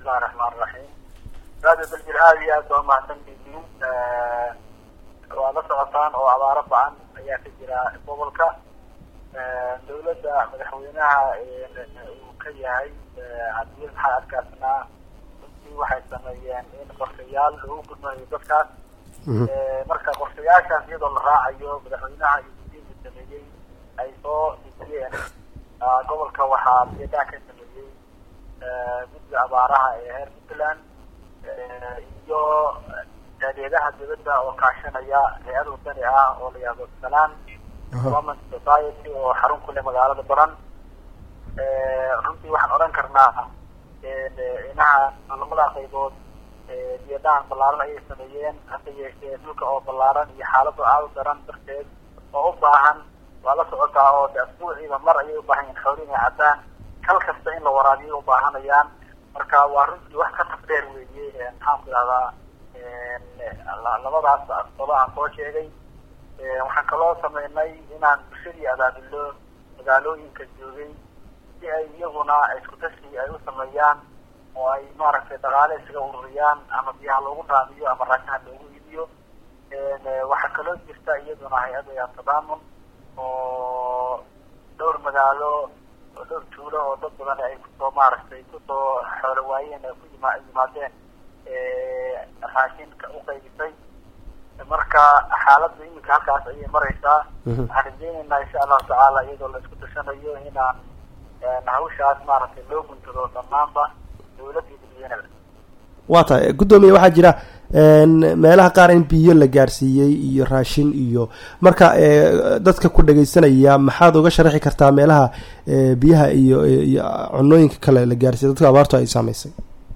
bismillahi raxmaan raxiim radio daljir aada iyo aad baa umahadsan tihiin waa la socotaan oo abaaro bacan ayaa ka jira gobolka dawladda madaxweynaha uu ka yahay cabdil maxamed adkaasnaa runtii waxay sameeyeen in qorshayaal lagu gudmayo dadkaas marka qorshayaashaas iyadoo la raacayo madaxweynaha iyo gudiinka sameeyey ay soo dejiyeen gobolka waxaa biyadaan ka sameeyey guddiga abaaraha ee heer puntland iyo taageedaha dawladda oo kaashanaya hay-ad wadani ah oo la yihahdo salaan government society oo xarun ku leh magaalada baran runtii waxaan odhan karnaa inaha lamada qaybood biyadaan ballaaran ayay sameeyeen hase yeeshee dhulka oo ballaaran iyo xaalado aada u daran darteed oo u baahan waa la socotaa oo de asbuuciiba mar ayay ubaahan yihin xooli inay caddaan kal kasta in la waraabiyo ubaahanayaan marka waa runtii wax ka tafdheer weeye maxaan ku idhahdaa labadaas asbado aan soo sheegay waxaan kaloo sameynay inaan bulshadii abaabilo magaalooyinka joogay si ay iyaguna isku tashi ay u sameeyaan oo ay maaragtay dhaqaale isaga ururiyaan ama biyaha loogu raamiyo ama raashaha loogu iibiyo waxaa kaloo jirta iyaduna hay-ada tadaamun oo dhowr magaalo oo dhowr tuulo oo dad badan ay kusoo maaragtay kusoo xoolo waayeen ay ku yima yimaadeen raashinka u qaybisay marka xaaladda iminka halkaas ayay mareysaa waxaan rajeyneynaa insha allahu tacaala iyadoo la isku dashanayo inaan hawshaas maaragtay loo guntado dhammaanba dawladda iyo dadweynada waa tahay guddoomiye waxaa jira meelaha qaar in biyo la gaarsiiyey iyo raashin iyo marka dadka ku dhagaysanaya maxaad uga sharaxi kartaa meelaha biyaha iyo iyo cunooyinka kale la gaarsiiyey dadka abaartu ay saameysay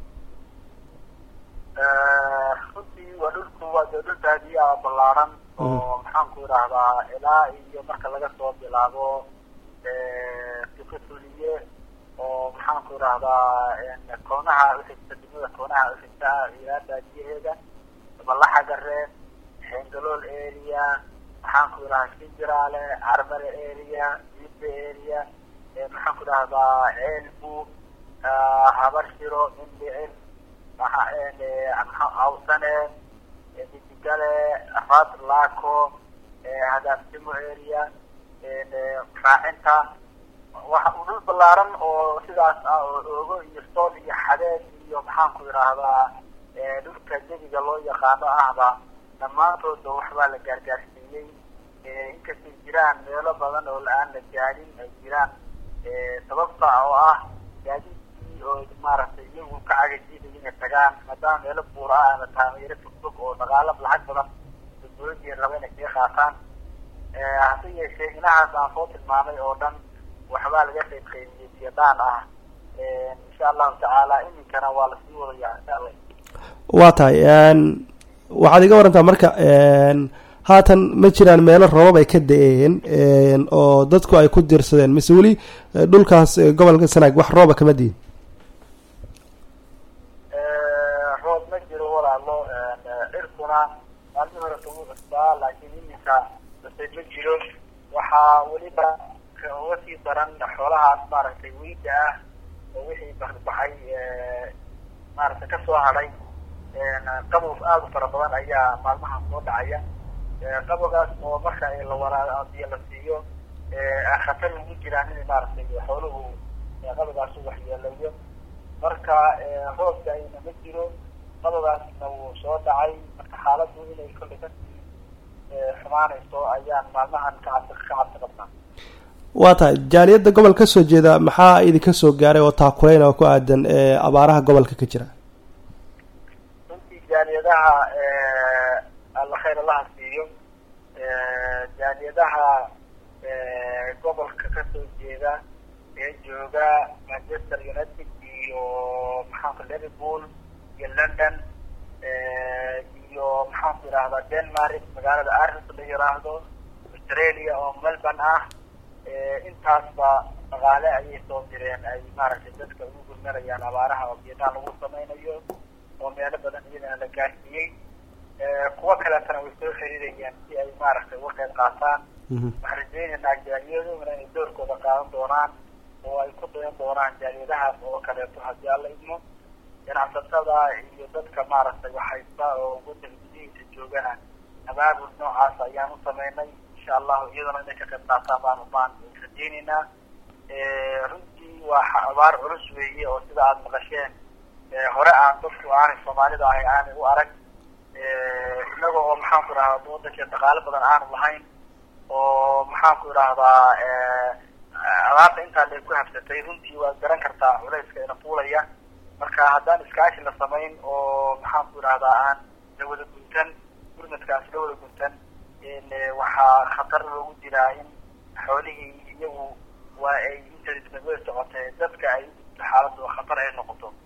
runtii waa dhulku waa dee dhul baadiyaa ballaaran oo maxaan ku idhaahdaa ilaa iyo marka laga soo bilaabo tuliye oo maxaan ku idhaahdaa koonaha uxigta degmada koonaha uxigta ilaa baadiyaheeda malaxa gareen xeengalool area maxaan ku idhahdaa sinjiraale carmare area ibe area maxaan ku idhahdaa ceelbu habarshiro indhicil awsane midigale raad laco hadaafdimo area raacinta waxa uu dhul ballaaran oo sidaas ah oo oogo iyo sool iyo xadeed iyo maxaan ku idhaahdaa dhulka jebiga loo yaqaano ahba dhammaantoodba waxbaa la gaargaarsiiyey inkastay jiraan meelo badan oo la-aan la gaadhin ay jiraan sababta oo ah gaadiidkii oo maaragtay iyagu ka cagajiiday inay tagaan maadaama meelo buura ah ama taameero fogfog oo dhaqaala lacag badan dawladii raba inay kaga qaataan hase yeeshee inahaas aan soo tilmaamay oo dhan waxbaa laga qayb qaybiyey biyadaan ah insha allahu tacaala iminkana waa lasii wadayaa insha alla waa tahay waxaad iga warantaa marka haatan ma jiraan meelo roobab ay ka da-een oo dadku ay ku diirsadeen mise weli dhulkaas gobolka sanaag wax rooba kama diin roob ma jiro walaalo cirkuna maalmii hore kagu cusbaa laakiin iminka base ma jiro waxaa weliba uga sii daran xoolahaas maaragtay weyda ah oo wixii baxbaxay maaragtay kasoo hadhay qabow aada u fara badan ayaa maalmahan soo dhacaya qabowgaas oo marka la waraa biyo la siiyo khatar ugu jiraan in maaragtay xooluhu qabowgaas u waxyeelayo marka roobka ayna ma jiro qabowgaasna wuu soo dhacay marka xaaladdu inay kollay kasii xumaanayso ayaan maalmahan ka cabsi ka cabsi qabnaa waa tahay jaaliyadda gobol ka soo jeeda maxaa idinka soo gaaray oo taakuleyn oo ku aadan abaaraha gobolka ka jira runtii jaaliyadaha alla khayr allaha siiyo jaaliyadaha gobolka kasoo jeeda ee jooga manchester united iyo maxaanku liverpool iyo london iyo maxaanku idhahdaa denmark magaalada aris la yiraahdo australia oo melbourne ah intaasba dhaqaale ayay soo direen ay maaragtay dadka ugu gurmanayaan abaaraha oo biyadaha lagu sameynayo oo meelo badan iyadana la gaarsiiyey kuwo kaleetana way soo xiriirayaan si ay maaragtay uga qayb qaataan waxaan rajeynaynaa jaaliyaduna inay doorkooda qaadan doonaan oo ay ku dayan doonaan jaaliyadahaas oo kaleeto haddii alla idmo ganacsatada iyo dadka maaragtay waxhaysta oo wadanka gudihiisa joogana abaabul noocaas ayaan u sameynay insha allahu iyadana inay ka qayb qaataan baan baan rajeyneynaa runtii waa abaar culus weeye oo sida aada maqasheen hore aan dadku aanay soomaalida ahay aanay u arag inaga oo maxaan ku idhahdaa wadanka dhaqaale badan aanu lahayn oo maxaan ku idhahdaa abaarta intaa lay ku habsatay runtii waad garan kartaa culayska ina fuulaya marka haddaan iskaashi la samayn oo maxaan ku idhahdaa aan la wada guntan gurmadkaas la wada guntan waxaa khatar loogu jiraa in xoolihii iyagu waa ay intadisnawey socotay dadka ay xaaladu khatar ay noqoto